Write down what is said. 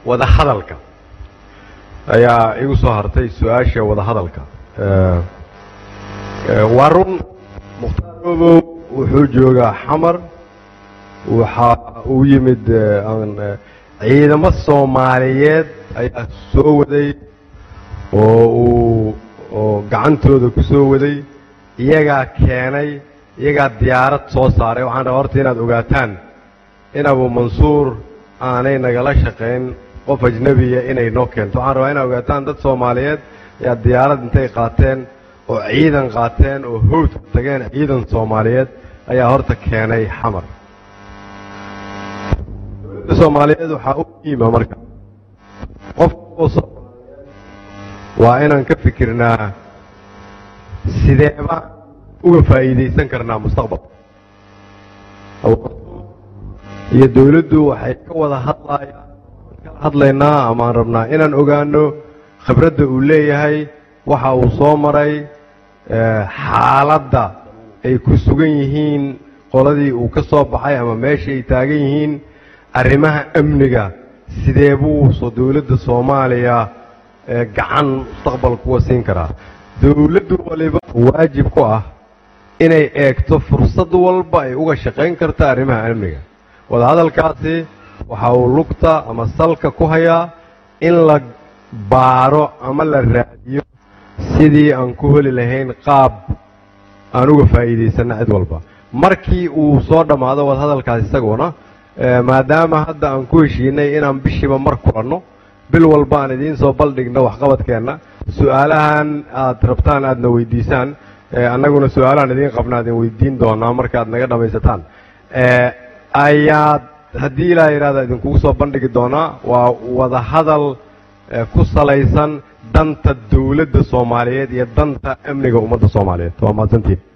wadahadalka ayaa igu soo hartay su-aasha wadahadalka waa run mukhtaar obow wuxuu joogaa xamar waxa uu yimid ciidamo soomaaliyeed ayaa soo waday oo uu oo gacantooda ku soo waday iyagaa keenay iyagaa diyaarad soo saaray waxaan rabaa horta inaad ogaataan in abu mansuur aanay nagala shaqayn qof ajnebiya inay noo keento waxaan rabaa inaad ogaataan dad soomaaliyeed ayaa diyaarad intay qaateen oo ciidan qaateen oo howdka tageen ciidan soomaaliyeed ayaa horta keenay xamar soomaaliyeed waxaa u muhiima marka qof waa inaan ka fikirnaa sideeba uga faa'iidaysan karnaa mustaqbalka iyo dawladdu waxay ka wada hadlayaan kala hadlaynaa amaan rabnaa inaan ogaano khibradda uu leeyahay waxa uu soo maray xaaladda ay ku sugan yihiin qoladii uu ka soo baxay ama meesha ay taagan yihiin arrimaha amniga sidee buuso dawladda soomaaliya gacan mustaqbalka kuwa siin karaa dawladdu waliba waajib ku ah inay eegto fursad walba ay uga shaqayn karta arrimaha amniga wadahadalkaasi waxa uu lugta ama salka ku hayaa in la baaro ama la raadiyo sidii aan ku heli lahayn qaab aan uga faa'iidaysanna cid walba markii uu soo dhammaado wadahadalkaas isaguna maadaama hadda aan ku heshiinay inaan bishiiba mar kulanno bil walba aan idiin soo baldhigno waxqabadkeenna su-aalahan aad rabtaan aadna weydiisaan annaguna su-aalahan idiin qabna adin weydiin doonaa markaaad naga dhammaysataan ayaad haddii ilaa yidhahda idinkugu soo bandhigi doonaa waa wadahadal ku salaysan danta dawladda soomaaliyeed iyo danta amniga ummadda soomaaliyeed waa mahadsantiin